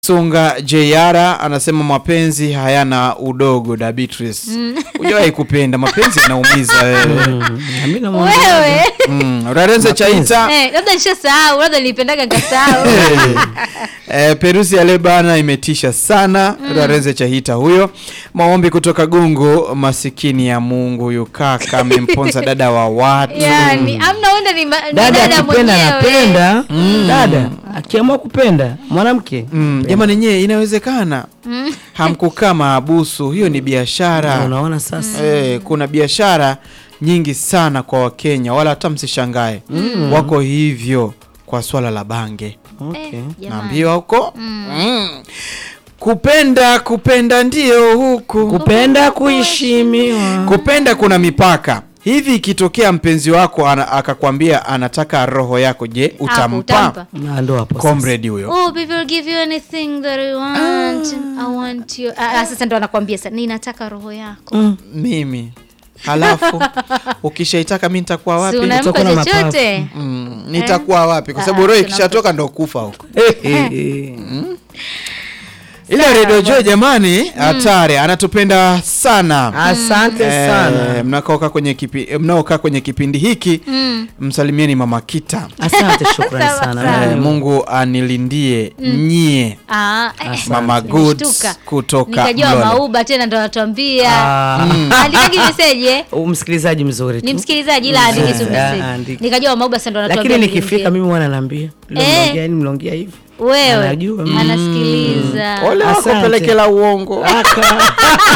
Sunga Jeyara anasema mapenzi hayana udogo da Beatrice. Hujawahi kupenda mapenzi yanaumiza wewe. Mimi namwambia Wewe Mm, Rarenze Chaita eh, labda nishasahau, labda nilipendaga nikasahau. Eh, Perusi ya Lebana imetisha sana. Rarenze Chahita huyo. Maombi kutoka Gungu, masikini ya Mungu huyu kaka amemponza dada wa watu. Yani amna wenda ni, ma- ni dada dada akipenda mwenyewe. anapenda dada akiamua kupenda mwanamke Mm, jamani nyewe inawezekana. Hamkukaa maabusu, hiyo ni biashara. unaona sasa Eh, kuna biashara nyingi sana kwa Wakenya, wala hata msishangae wako hivyo kwa swala la bange. okay. Jamani. Naambiwa huko mm. kupenda kupenda ndio huku kupenda kuheshimiwa kupenda kuna mipaka hivi. Ikitokea mpenzi wako ana, akakwambia anataka roho yako, je, Hapo utampa? utampa. Na ndo hapo sasa. Comrade huyo Oh, people will give you anything that you want. I want you. Ah, ah, sasa ndo anakuambia sasa ninataka roho yako. Mm. mimi, halafu ukishaitaka mi nitakuwa Si wapi? unampa Utakuwa na chochote? Mm, nitakuwa wapi? Kwa Ah, sababu roho tunampa- ikishatoka ndo kufa huko. Eh, Ile Radio Joy jamani, hatari, anatupenda sana. asante Eh, sana mnaokaa kwenye kipi, mnaokaa kwenye kipindi hiki msalimieni mama Kita. asante shukrani Sawa, sana sawa. Eh, Mimi- Mungu anilindie nyie Ah, eh, Mama nimeshtuka. Goods kutoka Nikajua Mlole. Mauba tena ndo anatuambia. Ah, Andikaje message eh? u- msikilizaji mzuri Ni tu msikilizaji ila andike tu Ah, message. andika. Nikajua Mauba sasa ndo anatuambia. lakini tuingie. nikifika mimi wana naambia Eh. mlongea hivi wewe Anajua. anasikiliza. ole wako Asante. pelekela uongo. Aka.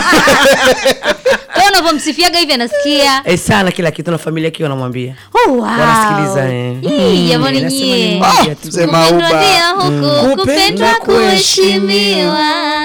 Kwa unavyomsifiaga hivi anasikia. Eh, sana kila kitu na familia yake wanamwambia Oh, wow. Wanasikiliza, eh. Ii, jamani Nasema ni nyie. mmoja tu. Mzee Kupendwa Mauba. ndio huku, kupendwa kuheshimiwa.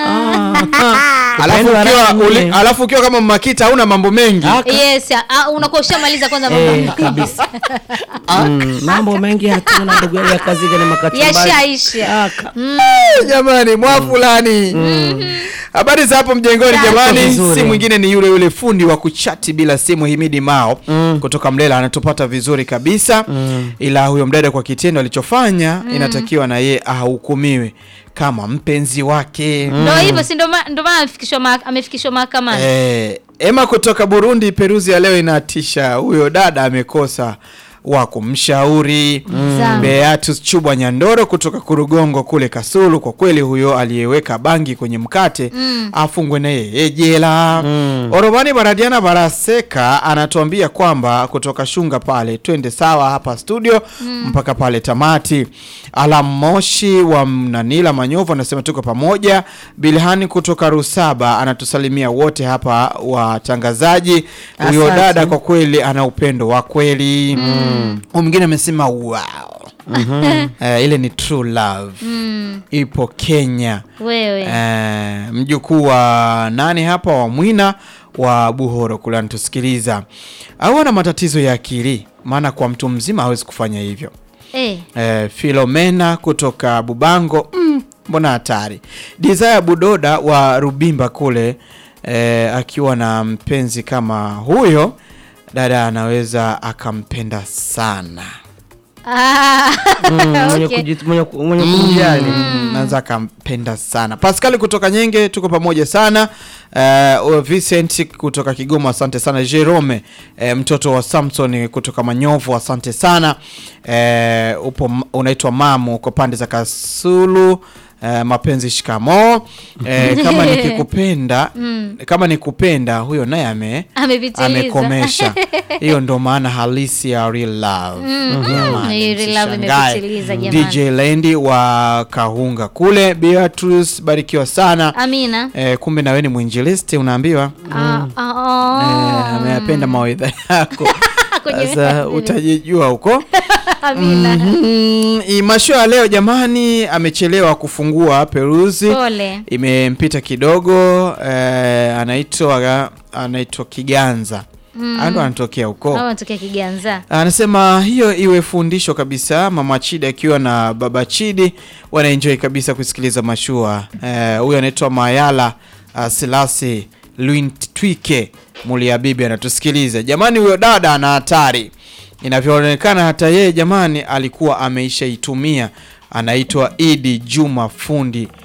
Alafu Kupendwa ukiwa rangi uli- nne. alafu ukiwa kama Makita hauna mambo mengi. Aka. Yes, ah, unakuwa ushamaliza kwanza mambo. Eh, kabisa Mm, mambo mengi hatuna ndugu yangu ya kazi gani makatimbali Yashaisha. Aka. Eh, jamani mwa fulani habari za hapo mjengoni Safi. jamani Vizuri. si mwingine ni yule yule fundi wa kuchati bila simu himidi mao kutoka mlela anatupata vizuri kabisa ila huyo mdada kwa kitendo alichofanya inatakiwa na ye ahukumiwe kama mpenzi wake Ndo hivyo si ndo ma- ndo maana amefikishwa ma- amefikishwa mahakamani. Eh, Ema kutoka Burundi, Peruzi ya leo inatisha. Huyo dada amekosa wa kumshauri. Sawa. Beatus Chubwa Nyandoro kutoka Kurugongo kule Kasulu, kwa kweli huyo aliyeweka bangi kwenye mkate afungwe na yeye jela. Oromani Baradiana Baraseka anatuambia kwamba kutoka Shunga pale twende sawa hapa studio mpaka pale tamati. Alam Moshi wa Mnanila Manyovu anasema tuko pamoja. Bilhani kutoka Rusaba anatusalimia wote hapa watangazaji. Huyo Asante. dada kwa kweli ana upendo wa kweli. Huyu mwingine amesema wow. Eh, ile ni true love. Ipo Kenya. Wewe. Eh, mjukuu wa nani hapa wa Mwina wa Buhoro kule anatusikiliza. Au ana matatizo ya akili, maana kwa mtu mzima hawezi kufanya hivyo. Eh. Eh, Filomena kutoka Bubango, mm, mbona hatari. Desire Budoda wa Rubimba kule eh, akiwa na mpenzi kama huyo, dada anaweza akampenda sana. Ah. Mm, mwenye Okay. kujit- mwenye ku- mwenye kumjali Mm, naweza akampenda sana. Pascal kutoka Nyenge, tuko pamoja sana. Uh, Vincent kutoka Kigoma, asante sana. Jerome eh, mtoto wa Samson kutoka Manyovu, asante sana. Eh, upo unaitwa Mamu, uko pande za Kasulu. Eh, mapenzi shikamo. Eh, kama nikikupenda kama nikupenda, huyo naye ame Amepitiliza. amekomesha. Hiyo ndo maana halisi ya real love. Jamani, Hii real love msishangae. imepitiliza, jamani. DJ Lendi wa Kahunga kule. Beatrice, barikiwa sana. Amina. Eh, kumbe na wewe ni mwinjilisti unaambiwa. Ah, ah, ah. Eh, ameyapenda mawaidha yako. Kwenye- Sasa utajijua huko. Amina. Mm, hii masho ya leo jamani, amechelewa kufungua Peruzi. Pole. Imempita kidogo. Eh, anaitwa anaitwa Kiganza. Mm. Ndo anatokea huko. Au anatokea Kiganza. Anasema hiyo iwe fundisho kabisa. Mama Chidi akiwa na baba Chidi wanaenjoy kabisa kusikiliza mashua. Eh, Huyo anaitwa Mayala uh, Silasi Luintwike Muliabibi anatusikiliza. Jamani, huyo dada ana hatari inavyoonekana, hata yeye jamani alikuwa ameishaitumia. Anaitwa Idi Juma Fundi